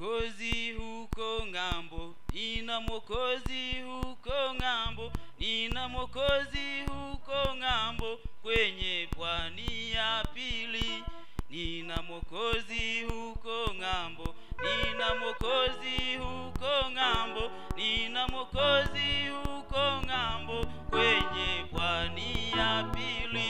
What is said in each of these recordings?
mwokozi huko ng'ambo nina mwokozi huko ng'ambo nina mwokozi huko ng'ambo kwenye pwani ya pili nina mwokozi huko ng'ambo nina mwokozi huko ng'ambo nina mwokozi huko ng'ambo kwenye pwani ya pili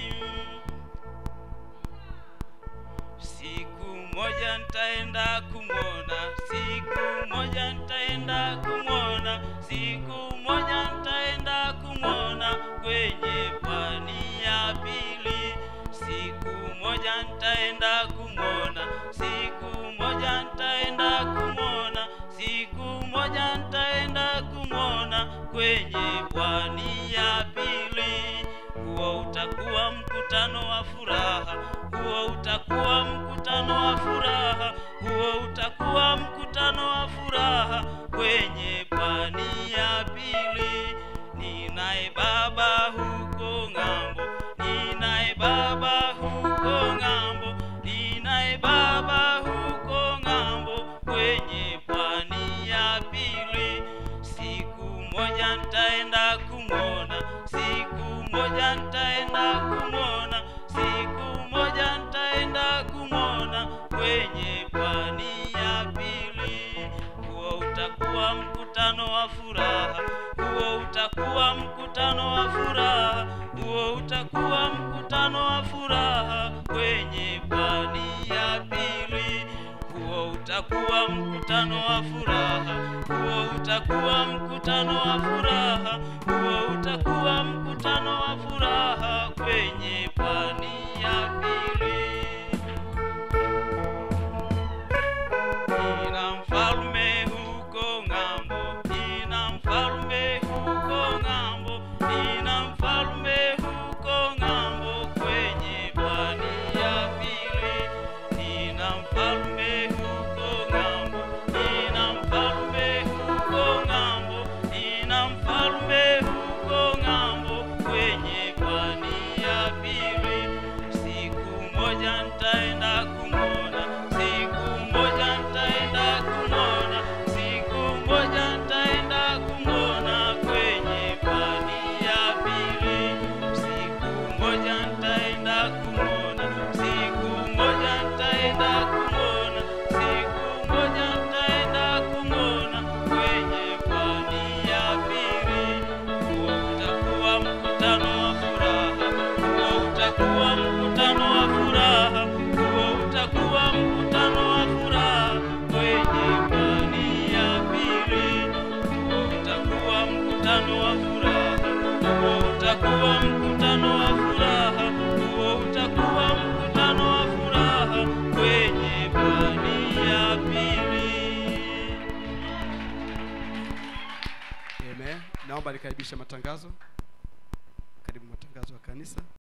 siku moja nitaenda kumwona siku moja nitaenda kumwona siku moja nitaenda kumwona kwenye pwani ya pili siku moja nitaenda kumwona siku moja nitaenda kumwona siku moja nitaenda kumwona kwenye pwani ya pili huo utakuwa mkutano wa furaha huo utakuwa mkutano wa furaha huo utakuwa mkutano wa furaha kwenye pwani ya pili ninaye baba huko ng'ambo ninaye baba huko ng'ambo ninaye baba huko ng'ambo kwenye pwani ya pili siku moja nitaenda kumwona siku moja nitaenda kumwona siku moja nitaenda kumwona kwenye pwani ya pili huo utakuwa mkutano wa furaha huo utakuwa mkutano wa furaha huo utakuwa mkutano wa furaha kwenye pwani ya pili huo utakuwa mkutano wa furaha huo utakuwa mkutano wa furaha huo utakuwa mkutano wa furaha kwenye pwani ya pili nina mfalme huko ng'ambo nina mfalme huko ng'ambo nina mfalme huko ng'ambo kwenye pwani ya pili nina mfalme huko ng'ambo nina mfalme huko ng'ambo nina mfalme huko ng'ambo kwenye pwani ya pili siku moja nitaenda kumwona siku moja nitaenda kumwona siku moja nitaenda kumwona kwenye pwani ya pili siku moja nitaenda kumwona siku moja nitaenda kumwona siku moja nitaenda kumwona kwenye pwani ya pili huo utakuwa mkutano wa furaha huo utakuwa mkutano wa furaha huo utakuwa mkutano wa furaha kwenye pwani ya pili huo utakuwa mkutano wa furaha huo utakuwa mkutano wa furaha huo utakuwa mkutano wa furaha kwenye pwani ya pili Amen. Naomba nikaribishe matangazo. Karibu matangazo ya kanisa.